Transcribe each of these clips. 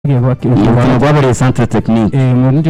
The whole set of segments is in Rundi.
urukino rwabereye centre technique ubundi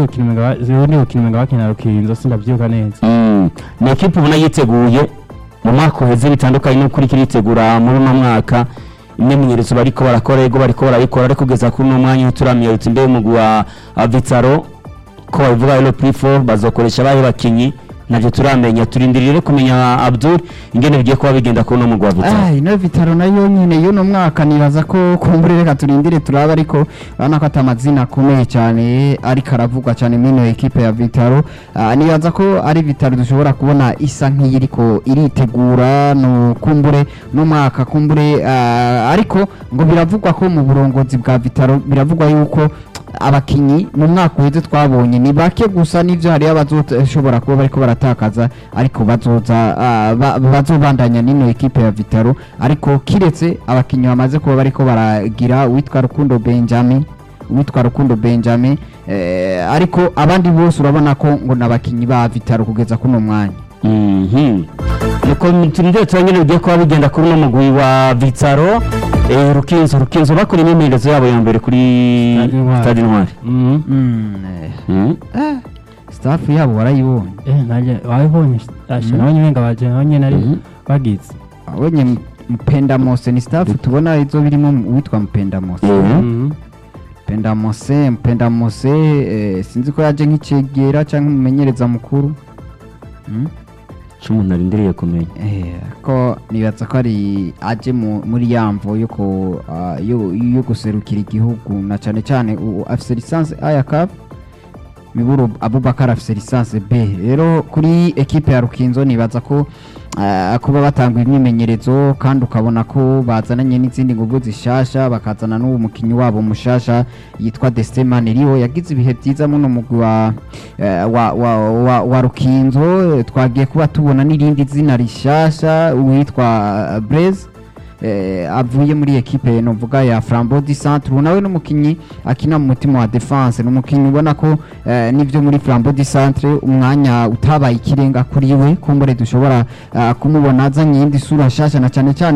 bukino mega bakina rukinzo sindavyibuka neza Mm. ni ekipe ubona yiteguye mu mwaka uheze bitandukanye n'uko iriko iritegura muri uno mwaka imyimenyerezo bariko barakora ego bariko barayikora ariko kugeza kuri uno mwanya uturamiye uti mbe umugwi wa wa vitaro ko babivuga rero p4 bazokoresha abahe bakinyi navyo turamenya turindirire kumenya abdul ingene bigiye kuba bigenda kuri uno mugwi wa vitaro Ah, ino vitaro nayo nyine y'uno mwaka nibaza ko kumbure reka turindire turaba ariko urabona ko atamazina akomeye cyane ariko aravugwa cyane mino ekipe ya vitaro Ah, nibaza ko ari vitaro dushobora kubona isa nk'iyiriko iritegura no kumbure no mwaka kumbure ah, ariko ngo biravugwa ko mu burongozi bwa vitaro biravugwa yuko abakinyi mu mwaka uheze twabonye ni bake gusa n'ivyo hariyo abazoshobora kuba bariko baratakaza ariko bazoza ah, ba- bazobandanya n'ino ekipe ya vitaro ariko kiretse abakinyi bamaze kuba bariko baragira uwitwa rukundo benjamin uwitwa rukundo benjamin eh, ariko abandi bose urabona ko ngo ni abakinyi ba vitaro kugeza kuno mwanya Mhm. nuko turindire turangene bigiye kuba bigenda kuri uno mugwi wa vitaro eh, rukinzo rukinzo bakora imyimenyerezo yabo ya mbere kuri Stade Intwari. stade intwari Mhm. mm, eh, Mhm. eh, staff yabo warayibonye eh naje wabibonye asha nabonye umenga baje nabonye nari Mhm. bagize abonye M- mpenda mose ni staff tubona izo birimo uwitwa mpenda mose Mhm. Mhm. Mpenda Mose Mpenda Mose eh, sinzi ko yaje nk'icegera cyangwa umumenyereza mukuru mm? co umuntu arindiriye kumenya eh, ko nibaza ko ari aje mu- muri yamvo yo ko ah, yo, yo guserukira igihugu na cyane cyane u- afise lisansi aya cup miburo Abubakar afise lisansi B rero kuri ekipe ya Rukinzo nibaza ko ah, kuba batanga imyimenyerezo kandi ukabona ko bazananye n'izindi nguvu zishasha bakazana n'uwo mukinyi wabo mushasha yitwa Destin Riwo yagize ibihe byiza muno mugwi wa, eh, wa, wa, wa, wa Rukinzo eh, twagiye kuba tubona n'irindi zina rishasha uwitwa Blaise eh, avuye muri ekipe novuga ya Flambeau du Centre ubu nawe n'umukinyi akina mu mutima wa defense n'umukinyi ubona ko eh, n'ivyo muri Flambeau du Centre umwanya utabaye ikirenga kuri we kumbure dushobora eh, kumubona azanye iyindi sura nshasha na cyane cyane